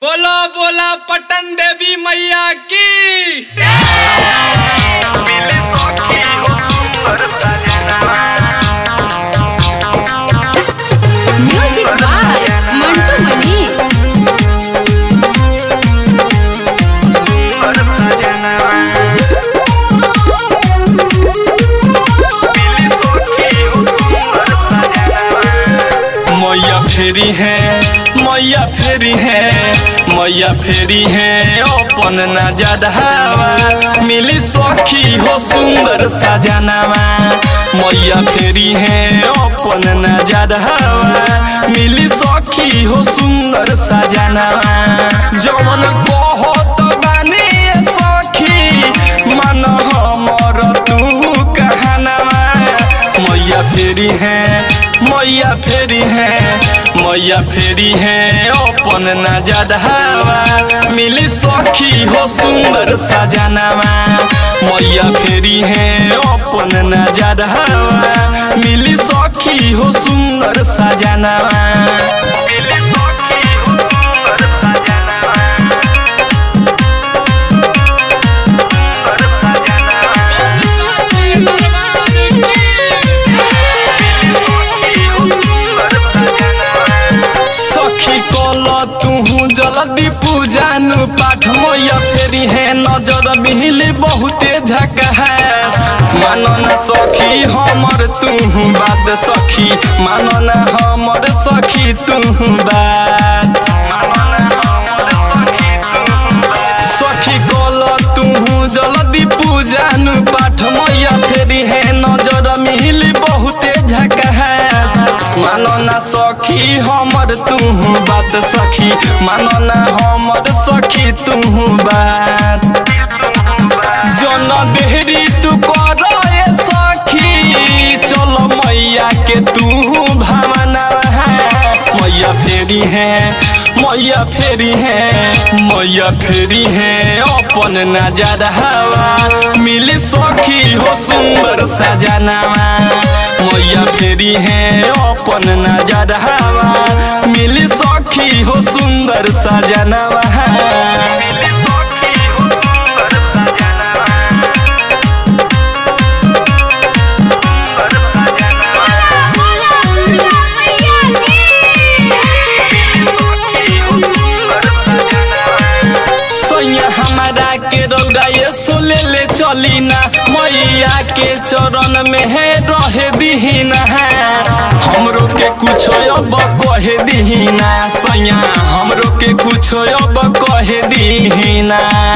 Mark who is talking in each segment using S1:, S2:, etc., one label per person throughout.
S1: बोलो बोला पटन देवी मैया की
S2: म्यूजिक बाय मंटू मनी
S3: मैया फेरी है मैया फेरी है मैया फेरी है अपन ना जदहावा मिली सखी हो सुंदर सजनावा मैया फेरी है अपन ना जदहावा मिली सखी हो सुंदर सजनावा जवन कहत बानी सखी मन हमर तू कहनावा मैया फेरी है मैया फेरी है मैया फेरी है अपन ना जदहावा मिली सखी हो सुंदर सजनावा मैया फेरी है अपन ना जदहावा मिली सखी हो सुंदर सजनावा मिली सखी हो सुंदर सजनावा सखी कल तुहू जल्दी पूजानु पाठ मैया फेरी है नजर बिहली बहुते झका है मानो ना सखी हमर तुहू बात सखी मानो ना हमर सखी तुहू बात सखी कल तुहू जल्दी पूजानु पाठ मैया फेरी है नजर मिली बहुते झका है मानो ना सखी हमर तुहू बात सखी मानो ना हमर सखी तुहू बात जन देहरी तू कर ए सखी चल मैया के तू भावना है मैया फेरी है मैया फेरी है मैया फेरी है अपन नजर हवा मिली सखी हो सुंदर सजनावा मैया फेरी है अपन नजर हवा मिली सखी हो सुंदर सजनावा मिली सखी हो सुंदर सजनावा सैया हमारा के रौदा ये सोले ले चली ना मैया के चरण में है रहे दीहिना है हमरो के कुछ अब कहे दीहिना सैया हमरो के कुछ अब कहे दीहिना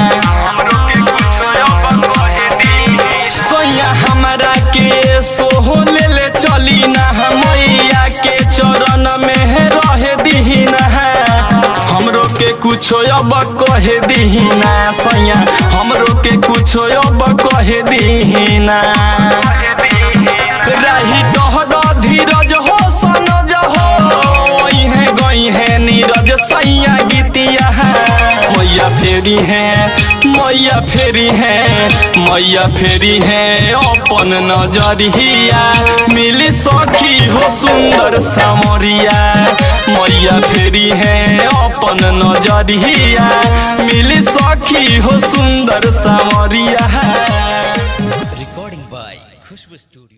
S3: सैया हमारा के सोहो ले ले चली ना मैया के चरण में है रहे दीहिना है हमरो के कुछो अब कहे दीहिना सैया हमरो के कुछो अब कहे दीहिना रही डहर धीरज हो सनज हो है गई है नीरज सैया गीतिया है मैया फेरी है मैया फेरी है मैया फेरी है अपन नजरिया मिली सखी हो सुंदर सामरिया मैया फेरी है अपन नजरिया मिली सखी हो सुंदर सामरिया
S4: recording by Khushbu Studio.